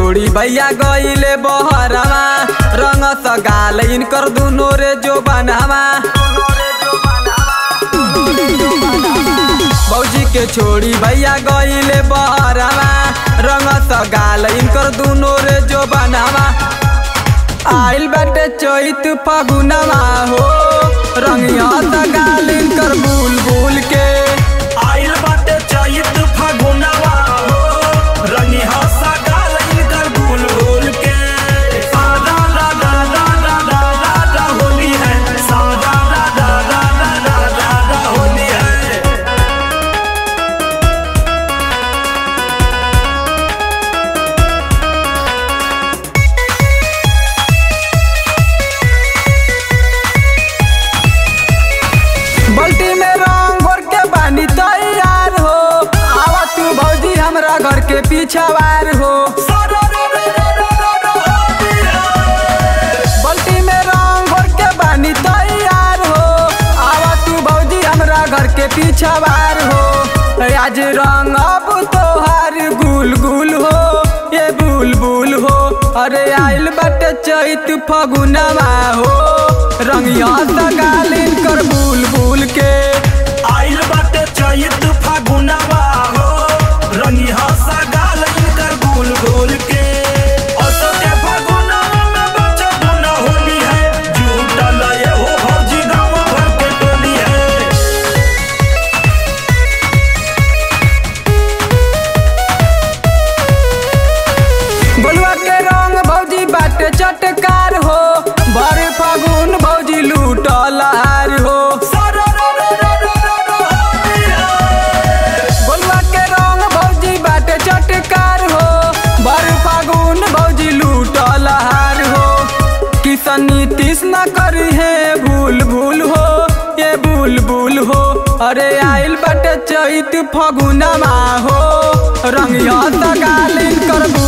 छोड़ी भैया गईले बहरवा रंग सगाल इनकर दुनो रे जो बनवा भौजी के छोड़ी भैया गईले बहरवा रंग सगाल इनकर दुनो रे जो बनवा आइल बाटे चैत फगुनवा हो रंगिया सगाल इनकर बुल बुल के आइल बाटे चैत फागुनवा हो रंगी हंसा गाल इनकर गुल गुल के सादा ला ला ला ला ला ला ला होली है सादा ला ला ला ला ला ला ला होली है बल्टी में रंग भर के बानी तैयार हो आवा तू भौजी हमरा घर के पीछावार हो सादा ला ला ला ला ला ला होली है बल्टी में रंग भर के बानी तैयार हो आवा तू भौजी हमरा घर के पीछावार हो आज रंग अब तोहार गुल गुल हो ये बुल बुल हो अरे आइल बाटे चैत फगुनवा हो रंगिया सगालिन कर बुल बुल के आइल बाटे चैत फागुनवा हो रंगी हंसा गाल इनकर गुल गुल के असो के फागुनवा में बच्चा दुना होली है झूठल ये हो भौजी गाँव भर के टोली है गोलुआ के रंग भौजी बाटे चटकार हो भर फागुन भौजी लूटल हार हो सारा रा रा रा रा रा रा होली है गोलुआ के रंग भौजी बाटे चटकार हो भर फागुन भौजी लूटल हार हो किसन नीतीश न करी है भूल भूल हो ये भूल भूल हो अरे आइल बाटे चैत फगुनमा हो रंगिया सगालिन कर भूल